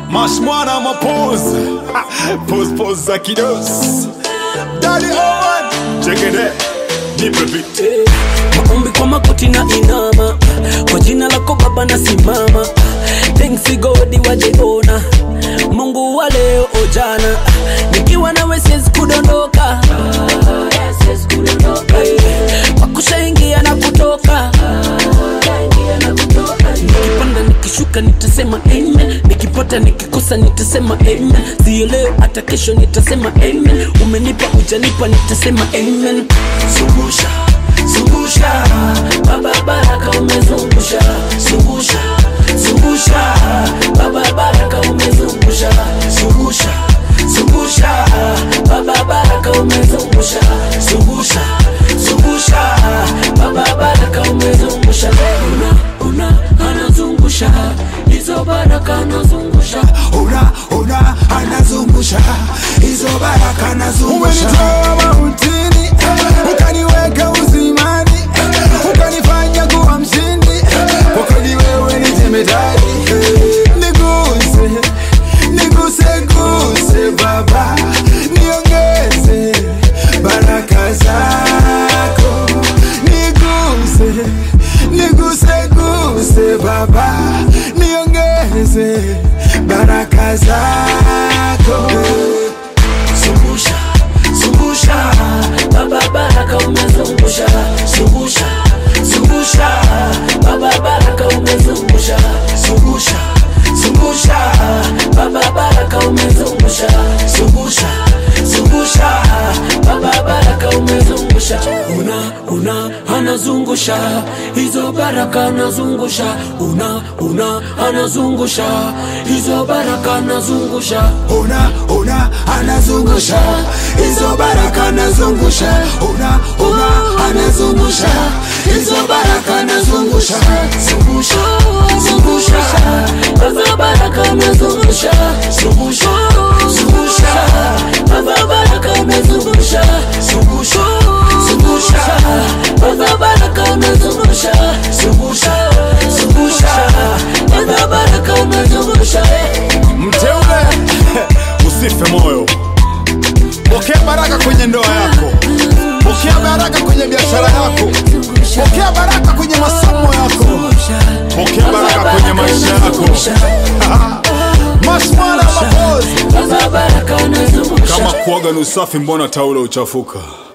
mashmwana mapozi pose pose za kidosi dadi owen chekede nipe beat maombi kwa makoti na inama kwa jina lako baba na simama thanks godi wajeona mungu wa leo ojana nikiwa nawe siwezi kudondoka wakushaingia na kutoka nikipanda nikishuka nitasema amen nikipata nikikosa nitasema amen sio leo hata kesho nitasema amen umenipa ujanipa nitasema amen zungusha zungusha baba baraka umezungusha zungusha zungusha baba baraka umezungusha zungusha zungusha baba baraka umezungusha zungusha zungusha baba baraka umezungusha una una anazungusha hizo baraka anazungusha una una anazungusha hizo baraka anazungusha umenitoa mautini ukaniweka uzimani ukanifanya kuwa mshindi kwa kweli wewe ni jemedari niguse niguse guse baba niongeze baraka zako niguse niguse guse baba niongeze baraka zako zungusha zungusha baba baraka umezungusha zungusha zungusha baba baraka umezungusha zungusha zungusha baba baraka umezungusha zungusha zungusha baba baraka umezungusha una una anazungusha hizo baraka anazungusha una una anazungusha hizo baraka anazungusha una una anazungusha hizo baraka anazungusha una una anazungusha hizo baraka anazungusha zungusha zungusha baba baraka amezungusha zungusha zungusha baba baraka amezungusha zungusha zungusha baba baraka amezungusha zungusha zungusha baba baraka amezungusha mteule usife moyo pokea baraka kwenye ndoa yako pokea baraka kwenye biashara yako pokea baraka kwenye masomo yako pokea baraka kwenye maisha yako mashmwana mapozi baba baraka amezungusha kama kuoga ni usafi mbona taulo uchafuka